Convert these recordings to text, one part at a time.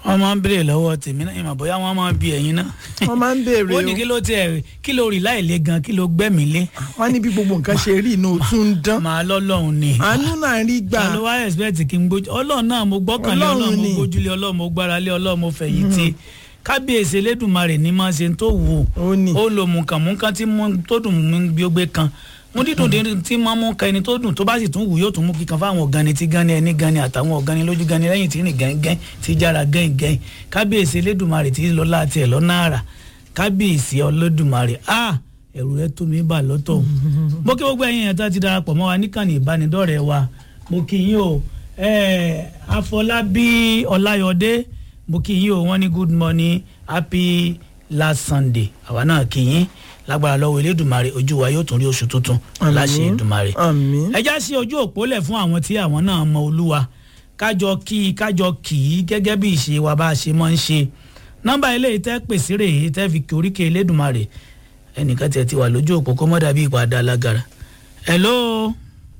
wọ́n máa ń béèrè lọ́wọ́ tèmi náà ìmọ̀ bóyá wọ́n máa ń bi ẹ̀yin náà. wọ́n máa ń béèrè ó ní kí ló tiẹ̀ kí ló rí láì lé gan kí ló gbẹ́mí lé. wọ́n ní bí gbogbo nǹkan ṣe rí inú tún ń dán màá lọ́lọ́run ni. àánú náà rí gbà ta ló wá expect kí n gbójú ọlọ́run náà mo gbọ́kànlé Ọlọ́run ọlọ́run mo ni. gbójúlé ọlọ́run mo gbáralé ọlọ́run mo fẹ̀yìntì kábíyèsí elédùnmarè ní máa ṣe tó wù ó ní ó lo mùkànmùkàn tí mú tó dùn mú bí ó gbé kan mú dídùn dídùn tí máa mú ka ẹni tó dùn tó bá sì tún wù yóò tún mú kíkan fáwọn ọ̀gánni tí gánni ẹni gánni àtàwọn ọ̀gánni lójú gánni lẹ́yìn tí rìn gẹ́ngẹ́n tí jára gẹ́ngẹ́n kábíyèsí elédùnmarè tí lọ láti ẹ̀ lọ́nà àrà kábíyèsí ọlọ́dùmarè a ẹ̀rù rẹ tó mi bà lọ́tọ̀ mo kí gbogbo ẹ̀yin ẹ̀ta ti darapọ̀ mọ́ wa níkànnì ìbánidọ́rẹ̀ẹ́ wa mo kí yín o eh, Afọlábí Ọláyọdé mo kí yín o wọ́n ní good morning happy last Sunday àwa náà kí yín lágbára lọ́wọ́ elédùnmarè ojú wa yóò tún rí oṣù tuntun láṣẹ ìdùnmarè àmín ẹ já sí ojú òpó lẹ̀ fún àwọn tí àwọn náà mọ olúwa kájọ kí i kájọ kì í gẹ́gẹ́ bí ìṣe wa bá a ṣe máa ń ṣe nọ́mbà eléyìí tẹ́ pèsè rèé tẹ́ fi kí oríkè elédùnmarè ẹnìkan tiẹ̀ ti wà lójú òpó kó mọ́ dàbí ìpàdé alágara hello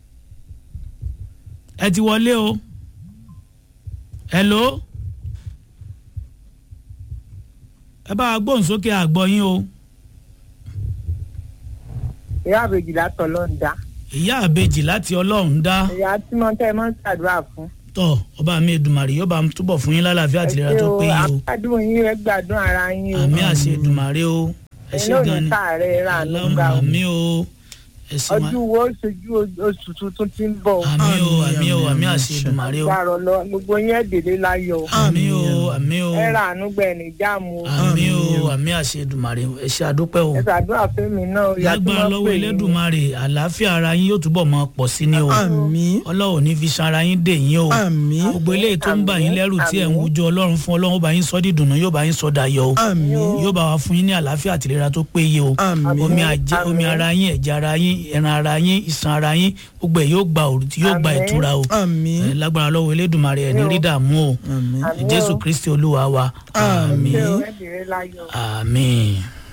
ẹ ti wọlé o hello ẹ bá a gbóhùn sókè àgbọ̀ yín o ìyá àbèjì látọ̀ ló ń dá ìyá àbejì láti ọlọ́run dá ìyá tí mo tẹ́ ẹ máa ń ṣàdúrà fún. tọ ọba mi Èdùmàrè yóò bá mi túbọ̀ fún yín lálàáfíà àtìlera tó péye o àgbàdùn yín rẹ gbàdùn ara yín o. àmì àṣẹ Èdùmàrè o ẹ ẹ̀yin ṣé ò gan ní ni káàárẹ̀ rà ló gbà o. àmì o ẹ ṣé wa ọdún wo ṣojú oṣù tuntun tí ń bọ̀. àmì o àmì o àmì àmì, àṣẹ àṣẹ. Èdùmàrè o gbàrọ̀ lọ gbogbo yín ẹ̀ délé láyọ̀ o. àmì o àmì o ẹ rà àánú gbẹ̀ ní jáàmù o. àmì o àmì àṣẹ Èdùmàrè o ẹ ṣé àdúpẹ́ o ẹ ṣàdúrà fẹ́mi náà ìyá tí lágbára wọ́n lọ́wọ́ pè yín. Elédùmarè àlàáfíà ara yín yóò túbọ̀ máa pọ̀ sí ni o àmín Ọlọ́run ò ní fi sanra yín dè yín o àmín gbogbo eléyìí tó ń bà yín Àmín, lẹ́rù tí ẹ̀ ń àmín. wújọ Ọlọ́run fún Ọlọ́run ó bá yín sọ dídùnnú yóò bá yín sọ dayọ̀ o àmín yóò bá wa fún yín ní àlàáfíà àtìlera tó péye o àmín omi àjẹ Àmín. omi ara yín ẹ̀jẹ̀ ara yín ẹran ara yín iṣan ara yín gbogbo ẹ̀ yóò gba òrùtí yóò gba Àmín. ìtura o àmín Ẹ lágbára lọ́wọ́ Elédùmarè ẹ̀ ní rí dààmú o àmín Àmín o. Jésù Kristi Olúwa wa Àmín. ṣé o àmín ẹ délé láyọ̀. àmín.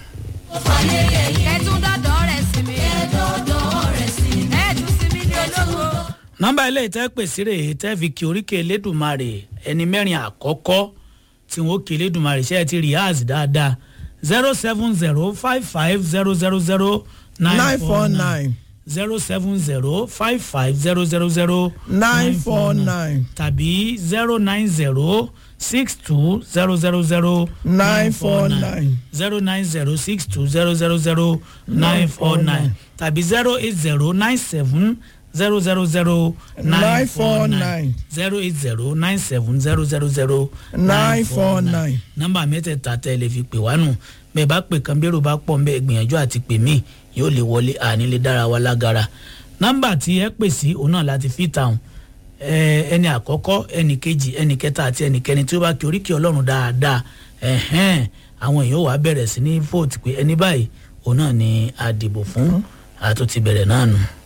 ẹ̀tún dọ́dọ̀ rẹ̀ sí mi. ẹ̀dọ̀dọ̀ rẹ̀ sí mi. ẹ̀tún sí mi ní olówó. nọ́mbà ilé ìtẹ́ pèsè rè é tẹ́ fi kí oríkè Elédùmarè ẹni mẹ́rin àkọ́kọ́ tí wọ́n kí Elédùmarè ṣe é ti rìhásì dáadáa zero seven zero five five zero zero zero nine four nine zero seven zero five five zero zero zero nine four nine tàbí zero nine zero six two zero zero zero nine four nine zero nine zero six two zero zero zero nine four nine tàbí zero eight zero nine seven zero zero zero nine four nine zero eight zero nine seven zero zero zero nine four nine. nọ́mbà mẹ́tẹ̀ẹ̀ta tẹ́ ẹ lè fi pè wá nù bẹ́ẹ̀ bá pè kan bẹ́rù bá pọ̀ nbẹ́ gbìyànjú àti pè mí yóò lè wọlé àní lè dára wa lágara nọ́mbà tí ẹ pè sí òun náà láti fi tàun ẹni àkọ́kọ́ ẹni kejì ẹni kẹta àti ẹni kẹrin tí ó bá kí oríkì ọlọ́run dáadáa ẹ̀hẹ́n àwọn èèyàn wàá bẹ̀rẹ̀ sí ní fóòtù pé ẹni báyìí òun náà ni a dìbò fún àtúntì bẹ̀rẹ̀ náà nù.